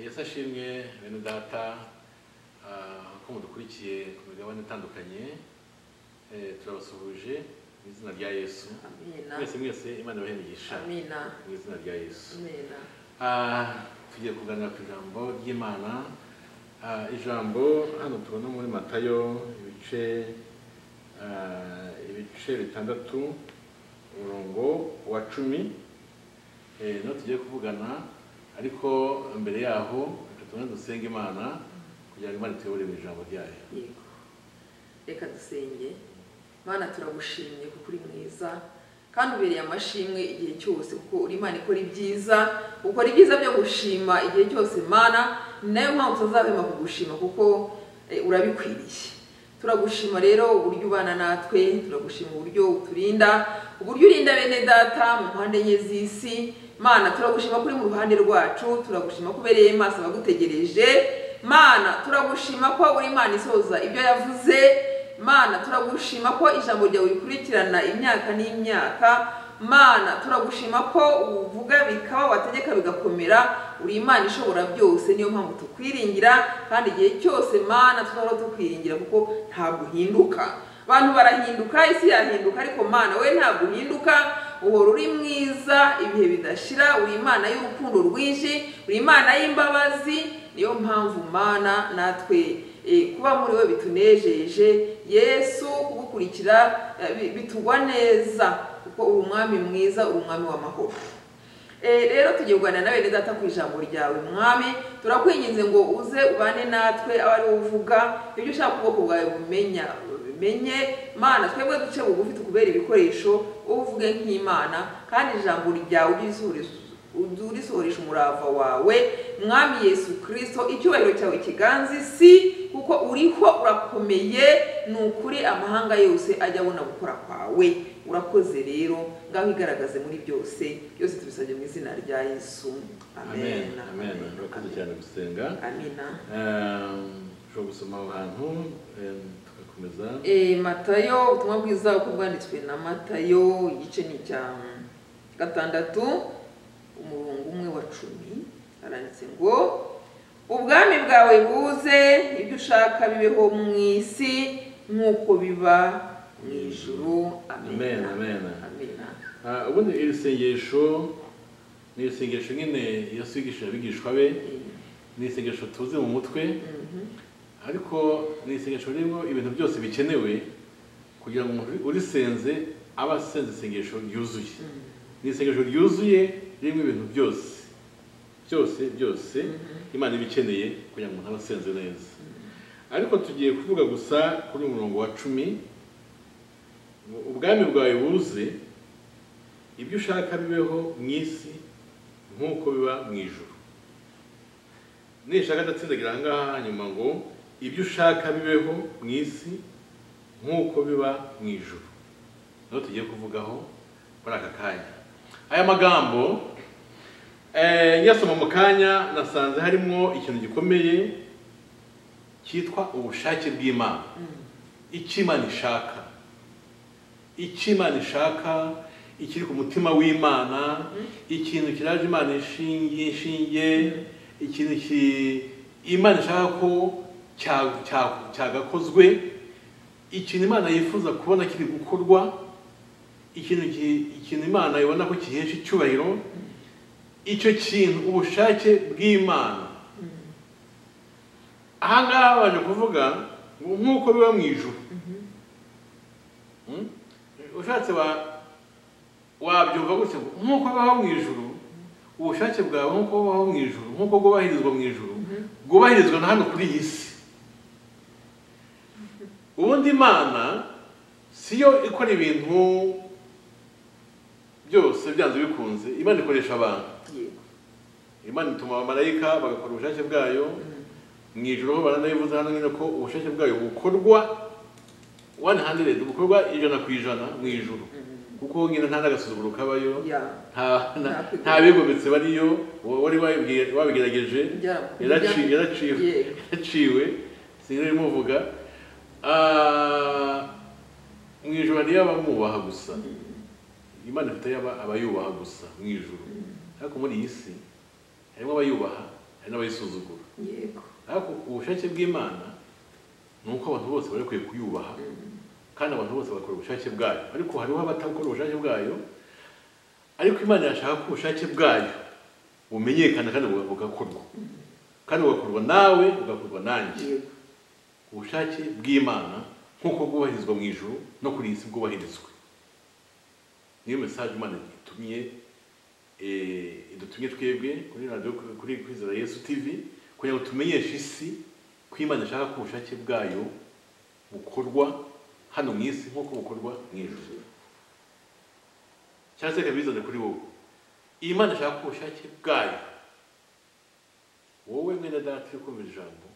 yesu ashimwe bene data ah, ko mudukurikiye ku migabane itandukanye Eh, turabasuhuje mu izina rya yesu Amina. mwese mwese imana ibahe imigisha Amina. mu izina rya yesu Amina. Ah, tugiye kuganira ku ijambo ry'imana Ah, ijambo hano tubona muri matayo ibice ah, ibice bitandatu umurongo wa cumi Eh, niho tugiye kuvugana ariko mbere yaho reka tubanze dusenge imana kugira ngo imana ituyobore mu ijambo ryayo Yego. Reka dusenge. Mana turagushimye kuko uri mwiza kandi ubereye amashimwe igihe cyose kuko uri Imana ikora ibyiza ukora ibyiza byo gushima igihe cyose Mana ni nayo mpamvu tutazahwema kugushima kuko eh, urabikwiriye turagushima rero uburyo ubana natwe turagushima uburyo uturinda uburyo urinda bene data mu mpande enye z'isi Mana turagushima ko uri mu ruhande rwacu turagushima ko ubereye maso abagutegereje Mana turagushima ko uri Imana isohoza ibyo yavuze mana turagushima ko ijambo ryawe rikurikirana imyaka n'imyaka mana turagushima ko uvuga bikaba wategeka bigakomera uri imana ishobora byose niyo mpamvu tukwiringira kandi igihe cyose mana tuzahora tukwiringira kuko ntabwo uhinduka abantu barahinduka isi yahinduka ariko mana we ntabwo uhinduka uhora uri mwiza ibihe bidashira uri imana y'urukundo rwinshi uri imana y'imbabazi niyo mpamvu mana natwe Eh, kuba muri we bitunejeje yesu kugukurikira eh, bi- bitugwa neza kuko uri umwami mwiza uri umwami w'amahoro Eh, rero tugiye kuganira nawe neza data ku ijambo ryawe mwami turakwinginze ngo uze ubane natwe abe ari wowe uvuga ibyo ushaka ubwoko bwawe bumenya bimenye mana twebwe duce bugufi tukubera ibikoresho wowe uvuge nk'imana kandi ijambo ryawe uryisurize udurisohoresha umurava wawe mwami yesu kirisito icyubahiro cyawe kiganzi si kuko uriho urakomeye ni ukuri amahanga yose ajya abona gukora kwawe urakoze rero ngaho igaragaze muri byose byose tubisabye mu izina rya yesu amen amen amen urakoze cyane gusenga amina ushobora gusoma aho hantu eh, tugakomeza Eh, matayo ubutumwa bwiza uko bwanditswe na matayo igice ni icya gatandatu umurongo umwe wa cumi haranditse ngo ubwami bwawe buze ibyo ushaka bibeho mu isi nk'uko biba mu ijuru Amen, amen amen. Amena. Ah, ubundi iri sengesho ni isengesho nyine yesu yigishije abigishwa be ni isengesho tuzi mu mutwe Mhm. ariko ni isengesho ririmo ibintu byose bikenewe kugira ngo umuntu urisenze abe asenze isengesho ryuzuye Mhm. ni isengesho ryuzuye ririmo ibintu byose byose byose imana ibikeneye kugira ngo umuntu abe asenze neza ariko tugiye kuvuga gusa kuri uyu murongo wa cumi ngo ubwami bwawe buze ibyo ushaka bibeho mu isi nk'uko biba mu ijuru nishaka adatsindagira aha ngaha hanyuma ngo ibyo ushaka bibeho mu isi nk'uko biba mu ijuru niho tugiye kuvugaho muri aka kanya aya magambo eh, nyasoma mu kanya nasanze harimo ikintu gikomeye cyitwa ubushake bw'imana icyo imana ishaka icyo imana ishaka ikiri ku mutima w'imana ikintu kiraje imana ishingiye ishingiye ikintu ki- imana ishaka ko cya- cya- cyagakozwe ikintu imana yifuza kubona kiri gukorwa ikintu ki- ikintu imana ibona ko gihesha icyubahiro icyo kintu ubushake bw'imana aha ngaha baje kuvuga ngo nk'uko biba mu ijuru Mm? ushatse wa- wabyumva gutya ngo nk'uko bibaho mu ijuru ubushake bwawe nk'uko bubaho mu ijuru nk'uko bwubahirizwa mu ijuru bwubahirizwa na hano kuri iyi si ubundi imana si yo ikora ibintu byose byanze bikunze imana ikoresha abantu Yego. imana ituma abamarayika bagakora ubushake bwayo mu ijoro ho baranabivuze hano nyine ko ubushake bwayo bukorwa 100 bukorwa ijana ku ijana mu ijoro kuko nyine nta n'agasuzuguro kabayo Ya. nta nta- Nta- nta bigometse bariyo uwo wari wabibwiye- wabigerageje Byara- yaraci- byara- yaraciwe Yego. yaciwe sinari muvuga mu ijoro niyo aba mwubaha gusa imana ifite aba aba yubaha gusa mu ijoro ariko muri iyi si harimo abayubaha hari n'abayisuzugura yego ariko ubushake bw'imana ni uko abantu bose bari bakwiye kuyubaha kandi abantu bose bakora ubushake bwayo ariko hariho abatakora ubushake bwayo ariko imana yashaka ko ubushake bwayo bumenyekana kandi buga- bugakorwa kandi bugakorwa nawe bugakorwa nanjye yego ubushake bw'imana nk'uko bwubahirizwa mu ijuru no kuri iyi si bwubahirizwe niyo mesaje imana itumye eh, idutumye twebwe kuri radiyo kuri kwizera yesu tivi kugira ngo tumenyeshe isi ko imana ishaka ko ubushake bwayo bukorwa hano mu isi nk'uko bukorwa mu ijuru cyangwa se ikabizana kuri wowe iyi mana ishaka ko ubushake bwayo wowe mwene data uri kumva iri jambo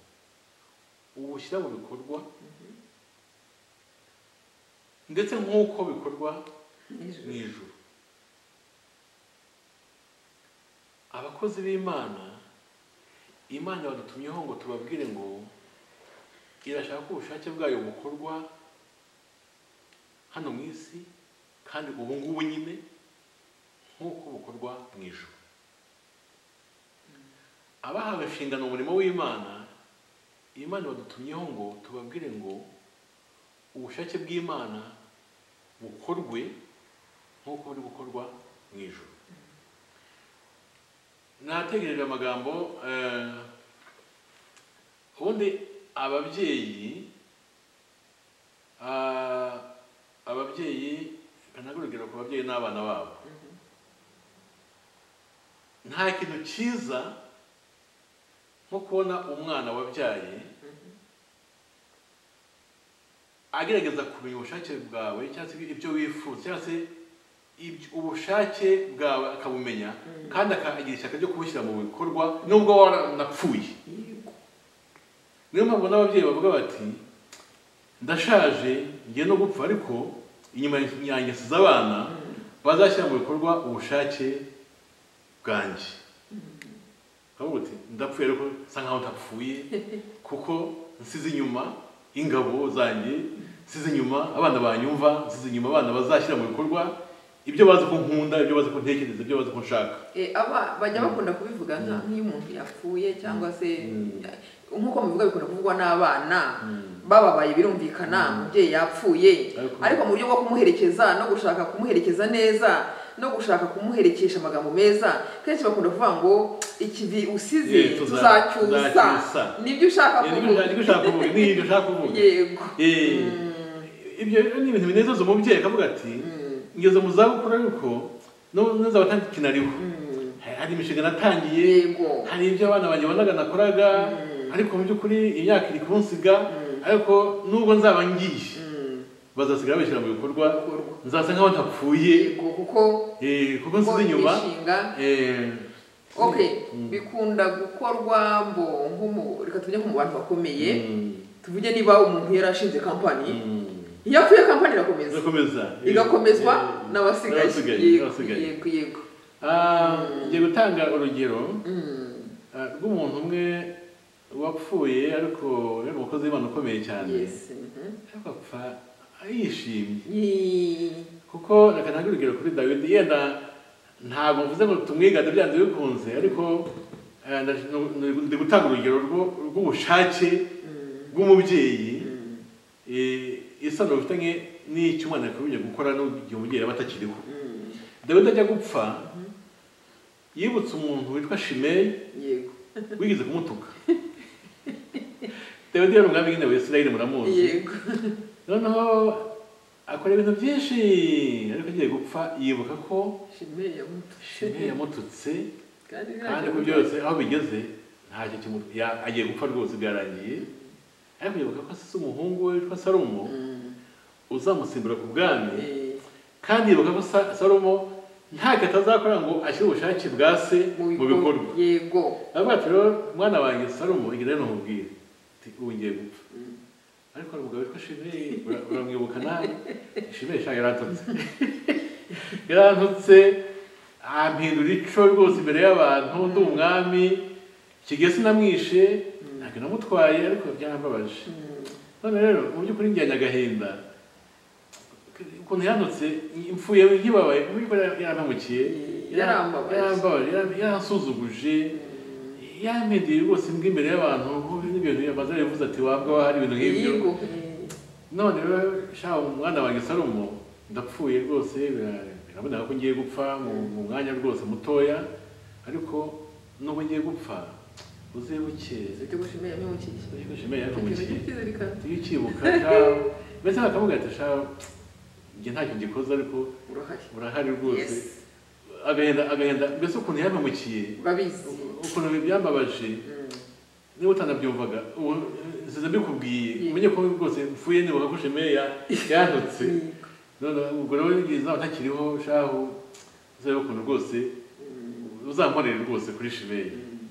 ubushyira mu bikorwa ndetse nk'uko bikorwa mu nijoro ijuru abakozi b'imana imana badutumyeho ngo tubabwire ngo irashaka ko ubushake bwayo bukorwa hano mu isi kandi ubu ngubu nyine nk'uko bukorwa mu ijuru abahawe inshingano mu murimo w'imana imana badutumyeho ngo tubabwire ngo ubushake bw'imana bukorwe nk'uko buri gukorwa mu ijoro nategereje amagambo eh, ubundi ababyeyi ah, ababyeyi kanagura urugero ku babyeyi n'abana babo nta kintu cyiza nko kubona umwana wabyaye agerageza kumenya ubushake bwawe cyangwa se ibyo wifuza cyangwa se ibyo- ubushake bwawe akabumenya kandi akagira ishyaka ryo kubushyira mu bikorwa nubwo waranapfuye yego niyo mpamvu n'ababyeyi bavuga bati ndashaje ngiye no gupfa ariko inyuma ya ngeso z'abana bazashyira mu bikorwa ubushake bwanjye Bakavuga bati ndapfuye ariko nsa nkaho ndapfuye kuko nsize inyuma ingabo zanjye nsize inyuma abana banyumva nsize inyuma abana bazashyira mu bikorwa ibyo bazi ko nkunda ibyo bazi ko ntekereza ibyo bazi ko nshaka Eh, aba bajya bakunda kubivuga nka nk'iyo umuntu yapfuye cyangwa se Mm. nk'uko mubivuga bikunda kuvugwa n'abana Mm. bababaye birumvikana umubyeyi yapfuye Ariko- ariko mu buryo bwo kumuherekeza no gushaka kumuherekeza neza no gushaka kumuherekesha amagambo meza kenshi bakunda kuvuga ngo ikivi usize Yeah, tuza- tuzacyusa tuzacyusa." nibyo ushaka Eh, kuvuga nibyo ushaka kuvuga ni ibyo ushaka kuvuga yego Eh, ibyo rero ni ibintu binezeza umubyeyi akavuga ati ngeze mu zabukuru ariko n'ubu neza batandikinariho Mm. hari imishinga natangiye yego hari ibyo abana banjye bonaga nakoraga ariko mu by'ukuri imyaka iri kunsiga ariko nubwo nzaba ngiye Mm. bazasigara bashyira mu bikorwa Bikorwa. nzasa nkaho ntapfuye yego kuko eh, kuko nsize inyuma imishinga eh, okay bikunda gukorwa mbo nk'umu reka tujye nko mu bantu bakomeye mm, tuvuge niba umuntu yarashinze kampani mm. iyo apfuye kampani irakomeza Irakomeza. igakomezwa Eh, n'abasigaye yego n'abasigaye yego yego Ah, ngiye gutanga urugero Mm, ah, rw'umuntu umwe wapfuye ariko yari umukozi w'imana ukomeye cyane yes mhm. ariko apfa yishimye Yi- kuko reka ntange urugero kuri dawidi yenda ntabwo mvuze ngo tumwigane byanze bikunze ariko eh, ndaje- nu- nu- ndi gutanga urugero rwo- rw'ubushake mm, bw'umubyeyi mm, eh, isano bifitanye n'icyo umwana yakomeje gukora n'igihe umubyeyi yaba atakiriho mm, dawidi ajya gupfa yibutse umuntu witwa shimeyi yego wigeze kumutuka dawidi yari umwami w'ingabo isirayeli muramuzi yego noneho akora ibintu byinshi ariko agiye gupfa yibuka ko shimeye yamutu shimeye yamututse kandi kandi ko ntacyo- byose aho bigeze ntacyo kimu- ya- agiye gupfa rwose byarangiye ariko yibuka ko se umuhungu we witwa salomo Mm, uzamusimbura ku bwami eh, kandi yibuka ko Sa- salomo nta atazakora ngo ashyire ubushake bwa se mu bikorwa yego aravuga ati rero mwana wanjye salomo igenda ntumubwire ati ubu ngiye gupfa Mm. ariko hari umugabo witwa shimeye ura- uramwibuka nawe shimeye shaka yarantutse yarantutse ampindura ico rwose imbere y'abantu ndi umwami kigiye sinamwishe ntabwo namutwaye ariko byarambabaje Mm, none rero mu by'ukuri njyanye agahinda ukuntu yandutse impfuye nkibabaye mu by'ukuri yarampemukiye Yarambabaje. yarambabaje yaram- yaransuzuguje yamediye rwose imbwa imbere y'abantu nk'ubu n'ibintu yamaze yavuze ati wabwa wahari ibintu nk'ibyo yingo none rero shaka umwana wanjye Salomo ndapfuye rwose bira- biraboneka ko ngiye gupfa mu mu mwanya rwose mutoya ariko nubwo ngiye gupfa uzebuke ufite gushimira myukiye ushimeye yarumukiye kizirikana iyo ukibuka sha mbese bakavuga ati sha njye ntacyo ngikoze ariko urahari urahari rwose Yes. agahenda agahenda mbese ukuntu yampamukiye urabizi ukuntu ibi byambabaje Mm. niba utanabyumvaga ubu nsize mbikubwiye Yego. umenye ko rwose mfuye nibuka ko shemeya yantutse Yego. none ubwo rero ngize nawe ntakiriho shahu uzebe ukuntu rwose Mm. uzankorere rwose kuri shimeyi Mm.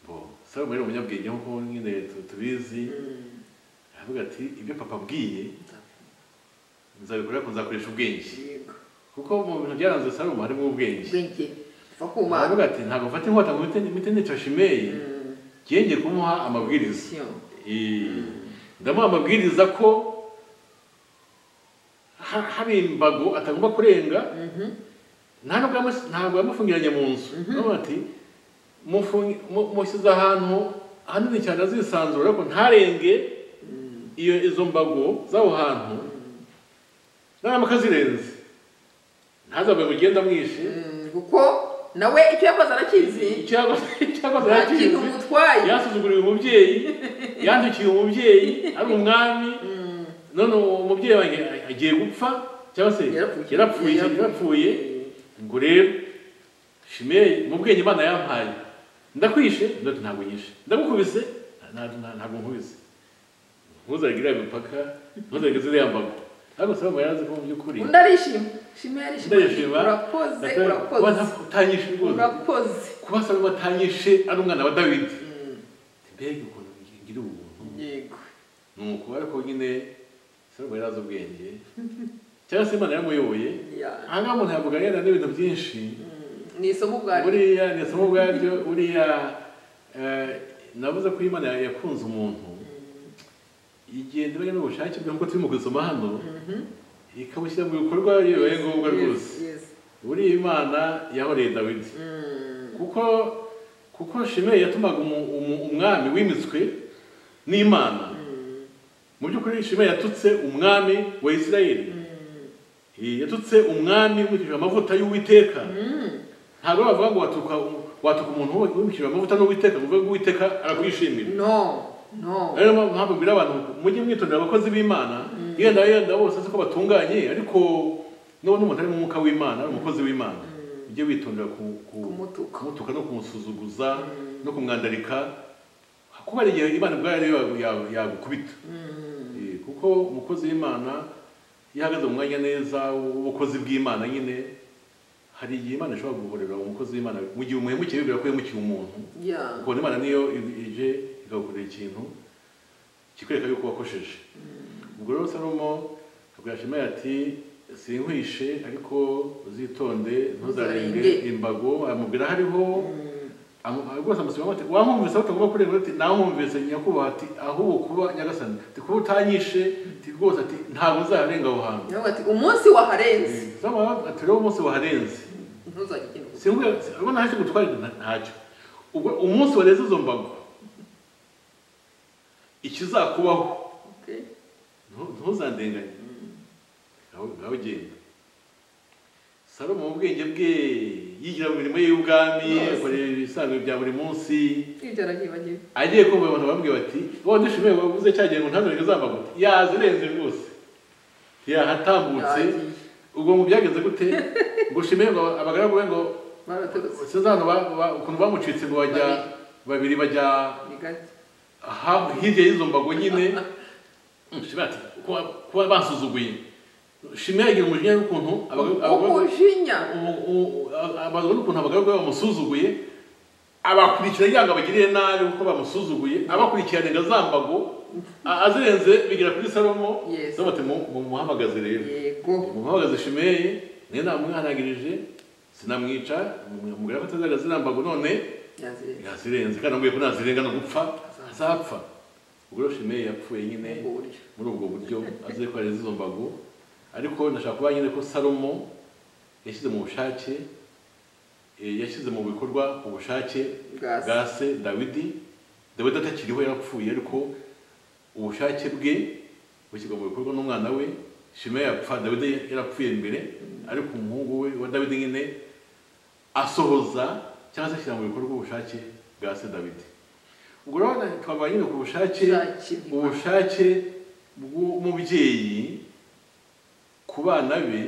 bo sabe muri umunyabwenge nk'uko nyine tu- tubizi Mm. aravuga ati ibyo papa abwiye nzabikora ariko nzakoresha ubwenge Yego. kuko mu bintu byaranze sarumu harimo ubwenge ubwenge upfa kuma aravuga ati ntabwo mfata inkota ngo mpite- mpite nica shimeyi Mm. ngenge kumuha amabwiriza Sio. Eh, ndamuha amabwiriza ko ha- hari imbago atagomba kurenga Mhm. nta nubwo yamu- ntabwo yamufungiranye mu nzu none ati "Mufungi- mu- mushyize ahantu hanini cyane azisanzura ariko ntarenge Mm. iyo izo mbago z'aho hantu naramuka akazirenze ntazabe mugenda mwishe Mm. kuko nawe icyo yakoze arakizi Icyago- icyago nta kintu zakizi umutwaye yasuzuguriwe umubyeyi yandukiye umubyeyi ari umwami Mm. none uwo mubyeyi wanjye agiye gupfa cyangwa se Yarapfuye. yarapfuye yarapfuye ngo rero shimeyi mu bwenge imana yampaye ndakwishe ndoto ntabwo nyishe ndagukubise nta- nta- ntabwo nkubise ntuzarege iriya mipaka ntuzarege ziriya mbago ariko saba yarazi ko mu by'ukuri undi arishima shima yarishima Ndayishima. urakoze kuba urakoze nta- utanyishe rwose urakoze kuba salomo atanyishe ari umwana wa dawidi mbega ukuntu ngira ubuntu yego nuko ariko nyine salomo yarazi ubwenge cyangwa se imana yamuyoboye Ya. ahangaha umuntu yavuga yenda n'ibintu byinshi Mm. ni isomo ubwaryo buriya ni isomo ubwaryo buriya eh, navuze ko imana yakunze umuntu igenda ibanye n'ubushake bwe nk'uko turimo gusoma hano ikabushyira mu bikorwa iyo bibaye ngombwa rwose buriya imana yahoreye dawidi kuko kuko shimeyi yatumaga umu- umu- umwami wimitswe n'imana mu by'ukuri shimeyi yatutse umwami wa isirayeli Eh, yatutse umwami wimikije amavuta y'uwiteka ntabwo bavuga ngo watuka watuka umuntu wimukije amavuta n'uwiteka ngo uvuge ngo uwiteka arakwishimira no no rero niyo mpamvu mbwira abantu mujye mwitondera abakozi b'imana yenda yenda bose azi ko batunganye ariko nubona umuntu ari mu mwuka w'imana ari umukozi w'imana ujye witondera ku- ku- Kumutuka. kumutuka no kumusuzuguza no kumwandarika kuba hari igihe imana ubwayo ariyo yagu- yagukubita Mm. Eh, kuko umukozi w'imana iyo ahagaze mu mwanya neza w'ubukozi bw'imana nyine hari igihe imana ishobora guhorera umukozi w'imana mu gihe umuhemukiye bibwira ko yemukiye umuntu Yeah. ukabona imana niyo i- ije ikagukorera ikintu kikwereka yuko wakosheje ubwo rero salomo abwira shemaya ati sinkwishe ariko uzitonde ntuzarenge Ntuzarenge. imbago amubwira hariho Mm. amu- rwose amusubiramo ati wamwumvise aho utagomba kurenga ati namwumvise nyakubahwa ati ahubwo kuba nyagasani ati kuba utanyishe ati rwose ati ntabwo nzarenga aho hantu Nawe ati umunsi waharenze salomo ati rero umunsi waharenze ntuzajya ugenda uvuga. sinubwo urabona ntacyo gutwarira nta- ntacyo ubwo umunsi wareze izo mbago ikizakubaho Okay. ntu- ntuzandenganye nawe nawe ugenda salomo mu bwenge bwe yigira mu mirimo ye y'ubwami Yes. akorera ibisanzwe bya buri munsi Ibyo arabyibagiwe. agiye kumva abantu bamubwira bati wowe dushimiye wavuze cya gihe ngo ntanurenge za mbago yazi urenze rwose yahatambutse Yagiye. ubwo mu byagenze gute ngo ushimiye ngo abagaragu be ngo Baratorotse. sinzi hano ba- ba- ukuntu bamucitse ngo bajya babiri bajya Bigari. aha hirya y'izo mbago nyine Mm, Shimei ati kuba kuba bansuzuguye shimira agira umujinya w'ukuntu abaga- abagore- Ukujinya. u- u- a- abagore ukuntu abagaragu be bamusuzuguye abakurikira yanga bagiriye nabi kuko bamusuzuguye abakurikiranye ngo za mbago a- azirenze bigera kuri salomo Yes. salomo ati mu- mumuhamagaze rero Yego. umuhagaze shimeyi niyo namwihanagirije sinamwica umugore ko atazaga zirambago none Yazirenze. yazirenze kandi ambwiye ko nazirenga no gupfa azapfa ubwo rero shimeyi yapfuye nyine Ubwo buryo. muri ubwo buryo azize ko yarenze izo mbago ariko ndashaka kuba nyine ko salomo yashyize mu bushake eh, yashyize mu bikorwa ubushake Bwa se. bwa se dawidi dawidi atakiriho yarapfuye ariko ubushake bwe bushyirwa mu bikorwa n'umwana we shimeyi yapfa dawidi yarapfuye mbere ariko umuhungu we wa dawidi nyine asohoza cyangwa se ashyira mu bikorwa ubushake bwa se dawidi ubwo rero twabaye nyine ku bushake Bushake bw'Imana. ubushake bw'umubyeyi ku bana be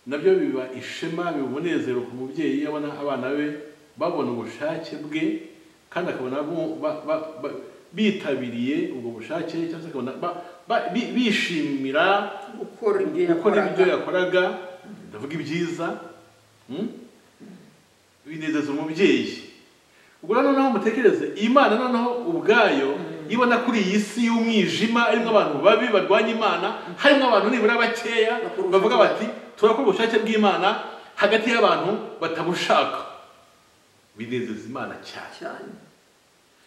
nabyo biba ishema biba umunezero ku mubyeyi iyo abona abana be babona ubushake bwe kandi akabona bu- ba- ba- ba- bitabiriye ubwo bushake cyangwa se akabona ba- ba- bi- bishimira gukora ibyo gukora ibyo yakoraga yakoraga ndavuga ibyiza mm? binezeza umubyeyi ubwo rero noneho mutekereze imana noneho ubwayo ibona kuri iyi si y'umwijima irimo abantu babi barwanya imana harimo abantu nibura bakeya Bakora bavuga ubushake. bati turakora ubushake bw'imana hagati y'abantu batabushaka binezeza imana cyane cyane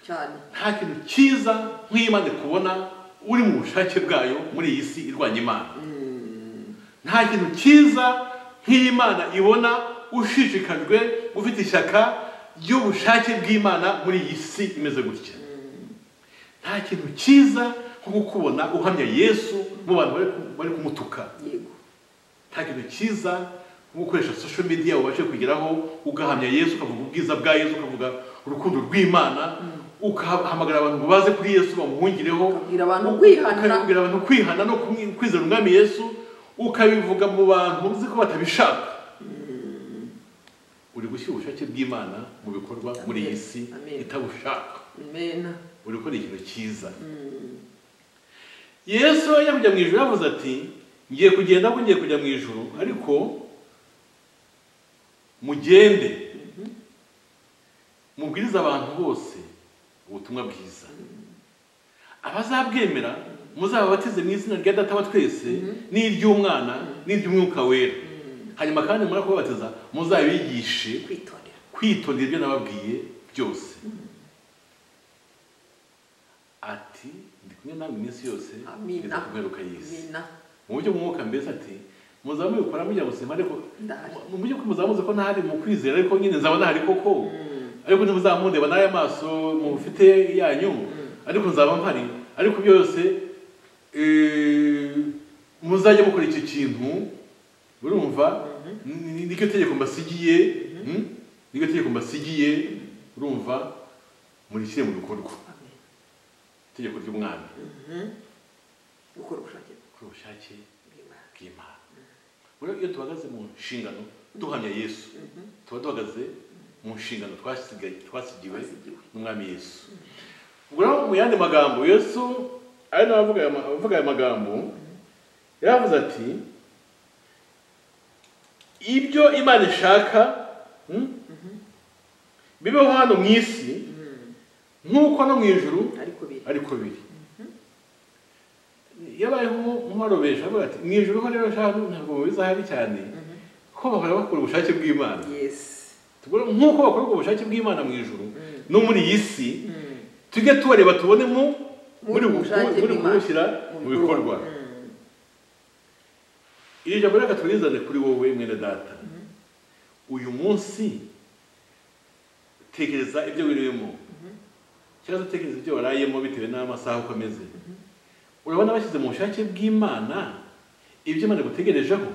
cyane nta kintu cyiza nk'imana kubona uri mu bushake bwayo muri iyi si irwanya imana nta kintu cyiza nk'imana ibona ushishikajwe ufite ishyaka ry'ubushake bw'imana muri iyi si imeze gutya nta kintu cyiza nko kukubona uhamya yesu mu bantu bari ku- bari kumutuka yego nta kintu cyiza nko gukoresha social media ubashe kugeraho ugahamya yesu ukavuga ubwiza bwa yesu ukavuga urukundo rw'imana ugahamagara abantu ngo baze kuri yesu bamuhungireho Ukabwira abantu kwihana. ukabwira abantu kwihana no kumwi- kwizera umwami yesu ukabivuga mu bantu uzi ko batabishaka uri gushyira ubushake bw'imana mu bikorwa muri iyi si Amen. itabushaka imena uri gukora ikintu cyiza yesu yajya kujya mu ijuru yavuze ati ngiye kugenda ahubwo ngiye kujya mu ijuru ariko mugende mubwirize abantu bose ubutumwa bwiza abazabwemera muzababatize mu izina rya data wa twese n'iry'umwana n'iry'umwuka wera hanyuma kandi muri kubabatiza muzabigishe kwitondera kwitondera ibyo nababwiye byose ati ndi kumwe nawe iminsi yose amina ngeza ku mperuka y'isi amina mu buryo bw'umwuka mbese ati muzaba mubikora mujya gusima ariko ndahari mu buryo ko muzaba muzi ko ntahari mu kwizera ariko nyine nzaba ntahari koko ariko ntimuzamundeba n'aya maso mufite yanyu ariko nzaba mpari ariko byose eh, muzajye mukora icyo kintu urumva Ni- ni- niryo tegeko mbasigiye mm? niryo tegeko mbasigiye urumva murishyire mu bikorwa Amen. itegeko ry'umwami gukora ubushake kuri ubushake bw'Imana bw'Imana rero iyo duhagaze mu nshingano duhamya yesu tuba duhagaze mu nshingano twasigaye twasigiwe Twasigiwe. n'umwami yesu ubwo rero mu yandi magambo yesu ari nawe avuga aya ma- avuga aya magambo yaravuze ati ibyo imana ishaka mm, bibeho hano mu isi nk'uko no mu ijuru ariko biri ariko biri yabayeho nkumarobesha avuga ati mu ijoro ho rero shaka ntabwo bizahari cyane ko bahora bakora ubushake bw'imana yes Tugura- nk'uko bakora ubwo bushake bw'imana mu ijoro no muri iyi si tujye tubareba tubone mu muri Muri bu- ubushake muri bw'Imana. kubushyira mu bikorwa Mm. iri jambo reka turizane kuri wowe mwene data uyu munsi tekereza ibyo wirimo cyangwa se tekereza ibyo warayemo bitewe n'amasaha uko ameze urabona bashyize mu bushake bw'imana ibyo imana igutegerejeho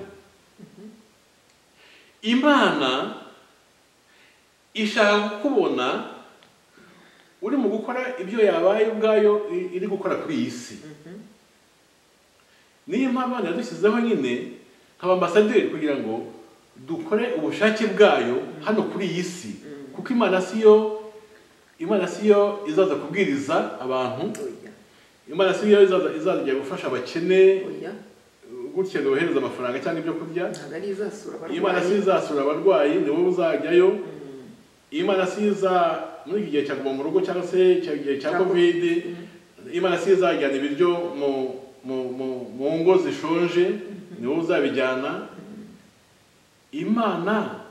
imana ishaka kukubona uri mu gukora ibyo yabaye ubwayo i- iri gukora kuri iyi si niyo mpamvu abana yadushyizeho nyine nk'abambasaderi kugira ngo dukore ubushake bwayo hano kuri iyi si kuko imana si yo imana si yo izaza kubwiriza abantu oya imana si yo izaza izajya gufasha abakene oya gutya ngo yohereze amafaranga cyangwa ibyo kurya ntabwo ari izasura imana si yo abarwayi izasura abarwayi ni wowe uzajyayo imana si yo iza muri iki gihe cya guma mu rugo cyangwa se icyo gihe cya Cya kovide imana si yo izajyana ibiryo mu mu- mu- mu ngo zishonje ni wowe uzabijyana imana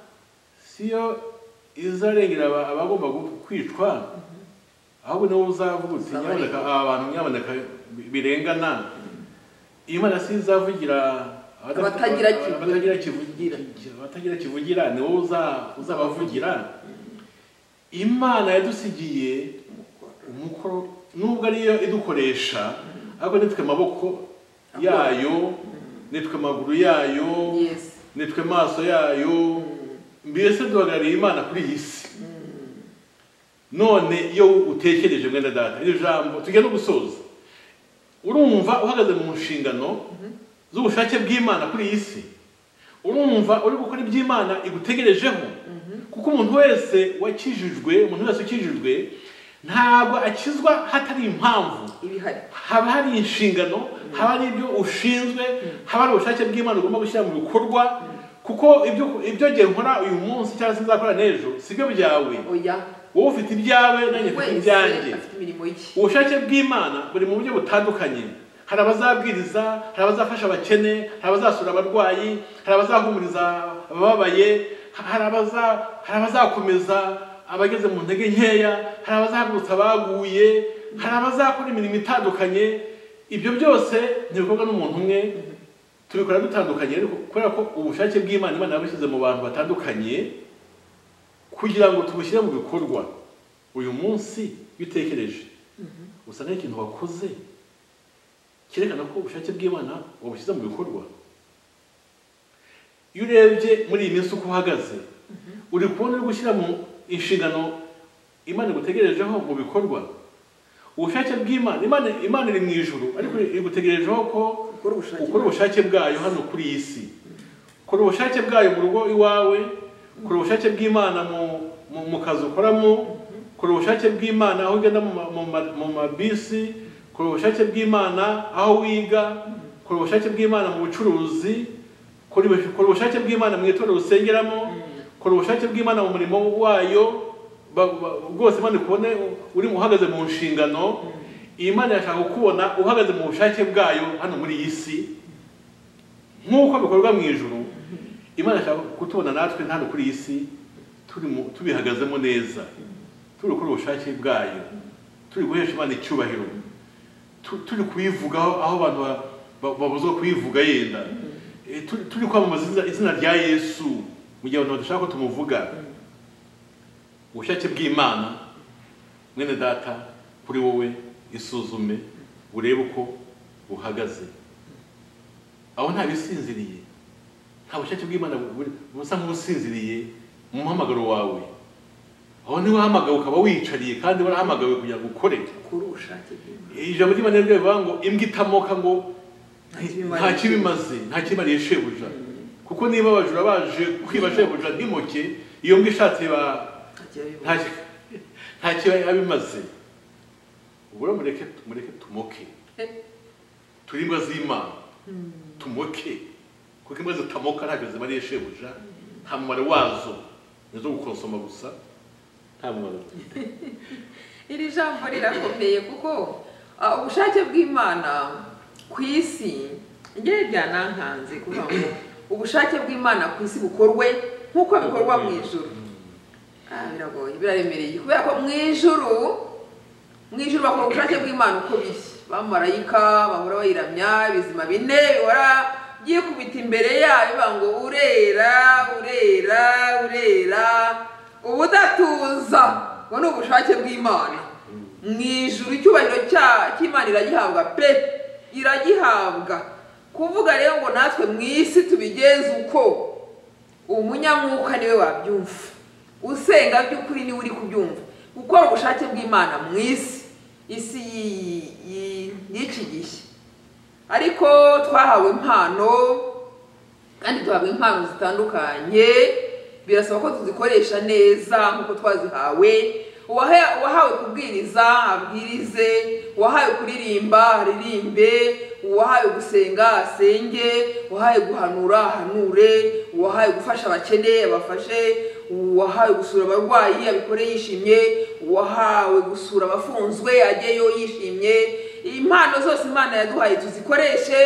si yo izarengera aba- abagomba gu- kwicwa ahubwo ni wowe uzavuga uti Uzabareka. nyaboneka aba bantu nyaboneka birengana imana si yo izavugira Abatagira kivugira. abatagira kivugira abatagira kivugira ni wowe uza- uzabavugira imana yadusigiye umukoro nubwo ariyo idukoresha ariko nitwe amaboko yayo nitwe amaguru yayo Yes. nitwe amaso yayo mbese duhagarariye imana kuri iyi si none iyo utekereje mwene data iri jambo tujya no gusoza urumva uhagaze mu nshingano z'ubushake bw'imana kuri iyi si urumva uri gukora iby'imana igutegerejeho kuko umuntu wese wakijijwe umuntu wese ukijijwe ntabwo akizwa hatari impamvu ibihari haba hari inshingano haba hari ibyo ushinzwe haba hari ubushake bw'imana ugomba gushyira mu bikorwa kuko ibyo ibyo ngiye nkora uyu munsi cyangwa se nzakora n'ejo si byo byawe oya wowe ufite ibyawe nanjye mfite wese ibyanjye afite imirimo ye ubushake bw'imana buri mu buryo butandukanye hari abazabwiriza hari abazafasha abakene hari abazasura abarwayi hari abazahumuriza abababaye hari abaza- hari abazakomeza abageze mu ntege nkeya hari abazahagurutsa abaguye hari abazakora imirimo itandukanye ibyo byose ntibikorwa n'umuntu umwe tubikora dutandukanye ariko kubera ko ubushake bw'imana imana yabushyize mu bantu batandukanye kugira ngo tubushyire mu bikorwa uyu munsi iyo utekereje usanga ari ikintu wakoze cyerekana ko ubushake bw'imana wabushyize mu bikorwa iyo urebye muri iyi minsi uko uhagaze uri kubona uri gushyira mu inshingano imana igutegerejeho mu bikorwa ubushake bw'imana imana imana iri mu ijuru ariko igutegerejeho ko ukora ubushake ukora ubushake bwayo hano kuri iyi si ukora ubushake bwayo mu rugo iwawe ukora ubushake bw'imana mu- mu- mu kazi ukoramo ukora ubushake bw'imana aho ugenda mu ma- mu ma- mu mabisi ukora ubushake bw'imana aho wiga ukora ubushake bw'imana mu bucuruzi ukora ubus- ukora ubushake bw'imana mu itorero usengeramo ukora ubushake bw'imana mu murimo wayo ba- ba- bwose imana ikubone uri mu- uhagaze mu nshingano iyi mana irashaka kukubona uhagaze mu bushake bwayo hano muri iyi si nk'uko bikorwa mu ijuru imana ishaka kutubona natwe hano kuri iyi si turi mu- tubihagazemo neza turi gukora ubushake bwayo turi guhesha imana icyubahiro tu- turi kuyivugaho aho abantu ba- ba- babuzwa kuyivuga yenda Eh, turi- turi kwamamaza izina- izina rya yesu mu gihe abantu badashaka ko tumuvuga ubushake bw'imana mwene data kuri wowe isuzume urebe uko buhagaze aho nta bisinziriye nta bushake bw'imana buri- busa nk'ubusinziriye mu muhamagaro wawe aho niba uhamagawe ukaba wiyicariye kandi warahamagawe kugira ngo ukore ukora ubushake bw'imana ijambo ry'imana ryo rivuga ngo imbwa itamoka ngo Nta nta kibi kibi imaze nta kimariye shebuja kuko niba abajura baje kwiba shebuja ntimoke iyo mbwa ishatse ba nta kibi Nta- nta kiba abimaze ubwo rero mureke mureke tumoke turi imbwa z'imana tumoke kuko imbwa zitamoka ntabwo zimariye shebuja nta mumaro wazo ni izo gukonsoma gusa nta mumaro iri jambo rirakomeye kuko ah, ubushake bw'imana ku isi njyewe byanankanze kuvuga ngo ubushake bw'imana ku isi bukorwe nk'uko bikorwa mu ijuru Ah, biragoye biraremereye kubera ko mu ijuru mu ijuru bakora ubushake bw'imana uko biri bamarayika bahora bayiramya ibizima bine bihora byikubita imbere yayo bivuga ngo urera urera urera ubudatuza ubwo ni ubushake bw'imana mu ijuru icyubahiro cya- cy'imana iragihabwa pe iragihabwa kuvuga rero ngo natwe mu isi tubigenze uko umunyamwuka niwe wabyumva usenga by'ukuri niwe uri kubyumva gukora ubushake bw'imana mu isi isi y'i- y'i- y'iki gihe ariko twahawe impano kandi duhabwa impano zitandukanye birasaba ko tuzikoresha neza nk'uko twazihawe uwahe- uwahawe kubwiriza abwirize uwahawe kuririmba aririmbe uwahawe gusenga asenge uwahawe guhanura ahanure uwahawe gufasha abakene abafashe uwahawe gusura abarwayi abikore yishimye uwahawe gusura abafunzwe ajyeyo yishimye impano zose imana yaduhaye tuzikoreshe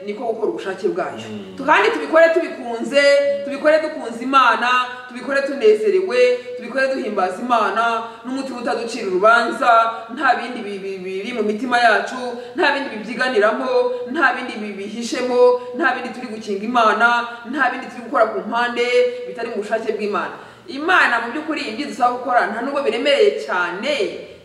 niko gukora ubushake bwayo kandi tubikore tubikunze tubikore dukunze imana tubikore tubikore tunezerewe tubikore duhimbaza imana n'umutima utaducira urubanza nta bindi bi- bi- biri mu mitima yacu nta bindi bibyiganiramo nta bindi bibihishemo nta bindi turi gukinga imana nta bindi turi gukora ku mpande bitari mu bushake bw'imana imana mu by'ukuri ibyo idusaba gukora nta nubwo biremereye cyane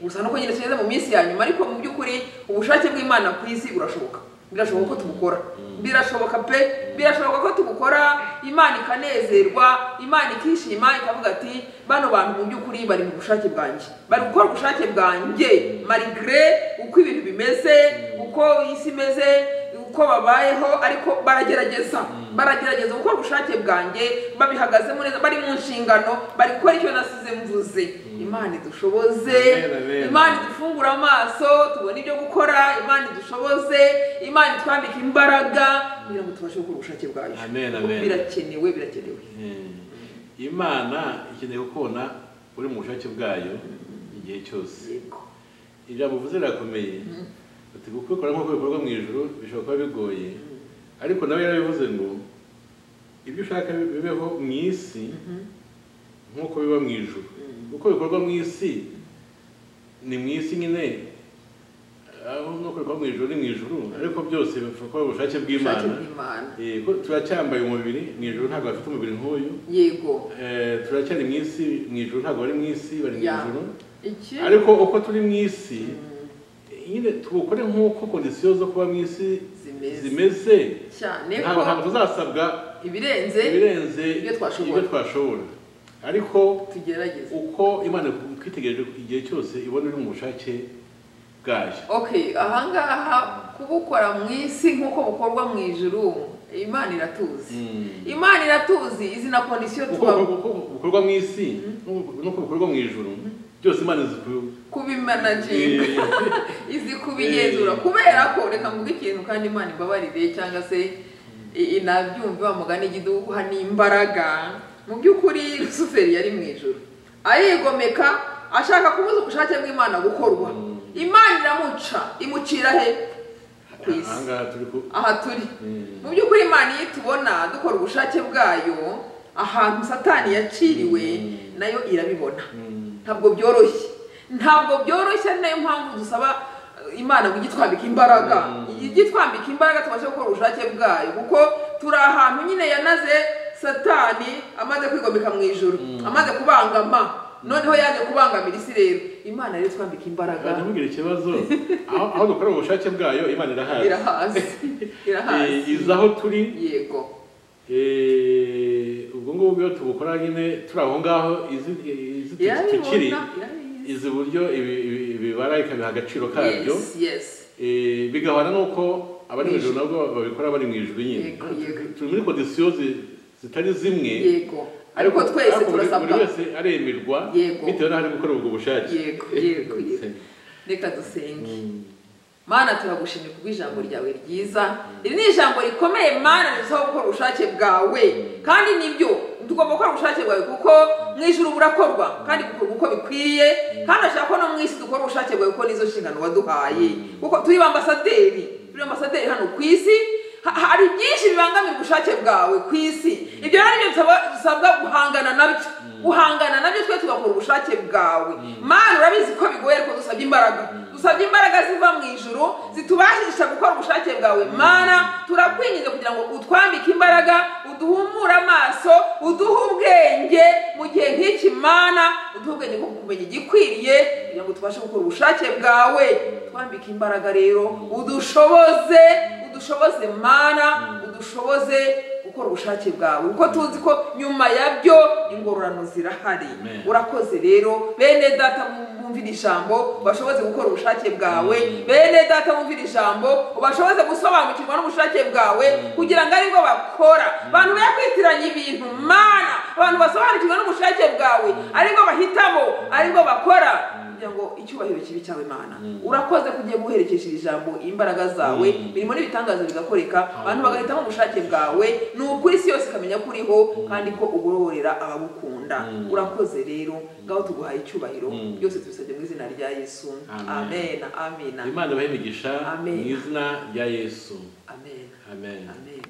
gusa nuko nyine tugeze mu minsi ya nyuma ariko mu by'ukuri ubushake bw'imana ku isi burashoboka birashoboka ko tubukora birashoboka pe birashoboka ko tubukora imana ikanezerwa imana ikishima ikavuga ati bano bantu mu by'ukuri bari mu bushake bwanjye bari gukora ubushake bwanjye marigre uko ibintu bimeze uko isi imeze uko babayeho ariko baragerageza baragerageza gukora ubushake bwanjye babihagazemo neza bari mu nshingano bari gukora icyo nasize mvuze imana idushoboze Amen, amen. imana idufungure amaso tubone ibyo gukora imana idushoboze imana itwambike imbaraga kugira ngo tubashe gukora ubushake bwayo Amen, Kuko amen. birakenewe birakenewe imana ikeneye gukubona uri mu bushake bwayo igihe cyose yego ijambo uvuze rirakomeye ati kubikora nk'uko bikorwa mu ijoro bishobora kuba bigoye ariko nawe yarabivuze ngo ibyo ushaka bibeho mu isi nk'uko biba mu ijoro uko bikorwa mu isi ni mu isi nyine aho nk'uko bikorwa mu ijoro ni mu ijoro ariko byose bikorwa mu bushake ubushake bw'imana bw'imana Eh, ko turacyambaye umubiri mu ijoro ntabwo bafite umubiri nk'uyu yego Eh, turacyari mu isi mu ijoro ntabwo bari mu isi bari mu Ya. ijoro iki ariko uko turi mu isi nyine tubukore nk'uko kondisiyo zo kuba mu isi Zimeze. zimeze cyane ntabwo ko ntabwo tuzasabwa ibirenze ibirenze ibyo twashobora. twashobora ariko tugerageze uko imana twitegereje igihe cyose ibona uri mu bushake bwayo okay ahangaha kubukora mu isi nk'uko bukorwa mu ijuru imana iratuzi imana iratuzi izi na kondisiyo uko tuba uko- uko bukorwa mu isi n'uko- n'uko bukorwa mu ijuru byose imana izi ku- kubimanaginga izi kubigenzura Eh. kubera ko reka mvuge ikintu kandi imana imbabarire cyangwa se i- inabyumve wa mugani igiduha n'imbaraga mu by'ukuri rusuferi yari mu ijoro arigomeka ashaka kubuza ubushake bw'imana gukorwa imana iramuca imucira he ku isi ahangaha turi ku aha turi Mm. mu by'ukuri imana iyo itubona dukora ubushake bwayo ahantu satani yaciriwe nayo irabibona Mm. ntabwo byoroshye ntabwo byoroshye ari nayo mpamvu dusaba eh, imana ngo ijye itwambika imbaraga ijye itwambika imbaraga tubashe gukora ubushake bwayo kuko turi ahantu nyine yanaze satani amaze kwigomeka mu ijoro amaze kubangama noneho yaje kubangamira isi rero imana rero itwambika imbaraga ntimugire ikibazo aho aho dukora ubushake bwayo imana irahazi irahazi irahazi Eh, izi aho turi yego eh, ubwo ngubwo iyo tubukora nyine turi aho ngaho izi izi tu- tukiri irabibona irabizi izi uburyo ibi- ibi- ibibara ikabiha agaciro kabyo yes yes Eh, bigahana nuko abari mu ijuru nabwo babikora bari mu ijuru nyine Yego, yego. turi muri kondisiyo zi- zitari zimwe yego ariko twese ariko buri- turasabwa buri wese aremerwa Yego. bitewe n'aho ari gukora ubwo bushake yego yego yego reka dusenge mana turagushimye kubwo ijambo ryawe ryiza iri ni ijambo rikomeye mana rizwiho gukora ubushake bwawe kandi nibyo tugomba gukora ubushake bwawe kuko mu ijuru burakorwa kandi bukorwa uko bikwiriye kandi ashaka ko no mu isi dukora ubushake bwawe kuko nizo nshingano waduhaye kuko turi ba ambasaderi turi ambasaderi hano ku isi Ha- hari byinshi bibangamira ubushake bwawe ku isi ibyo rero nibyo bisaba- bisabwa guhangana nabyo guhangana nabyo twe tugakora ubushake bwawe mana urabizi ko bigoye ariko dusabye imbaraga dusabye imbaraga ziva mu ijuru zitubashisha gukora ubushake bwawe mana turakwinginze kugira ngo utwambike imbaraga uduhumure amaso uduhe ubwenge mu gihe nk'iki mana uduhe ubwenge bwo kumenya igikwiriye kugira ngo tubashe gukora ubushake bwawe twambike imbaraga rero udushoboze udushoboze mana udushoboze gukora ubushake bwawe kuko tuzi ko nyuma yabyo ingororano zirahari Amen. urakoze rero bene data mu- bumvira ijambo bashoboze gukora ubushake bwawe bene data bumvira ijambo bashoboze gusobanukirwa n'ubushake bwawe kugira ngo aribwo bakora abantu bakwitiranya ibintu mana abantu basobanukirwa n'ubushake bwawe aribwo bahitamo aribwo bakora kugira ngo icyubahiro kibi cyawe mana urakoze kugiye guherekesha iri jambo imbaraga zawe birimo n'ibitangaza bigakoreka abantu bagahitamo ubushake bwawe ni ukuri isi yose ikamenya ko uriho kandi ko ugororera abagukunda urakoze rero ngaho tuguhaye icyubahiro Mm. byose tubisabye mu izina rya yesu Amen. amen amina imana ibahe imigisha Amen. mu izina rya yesu amen amen amen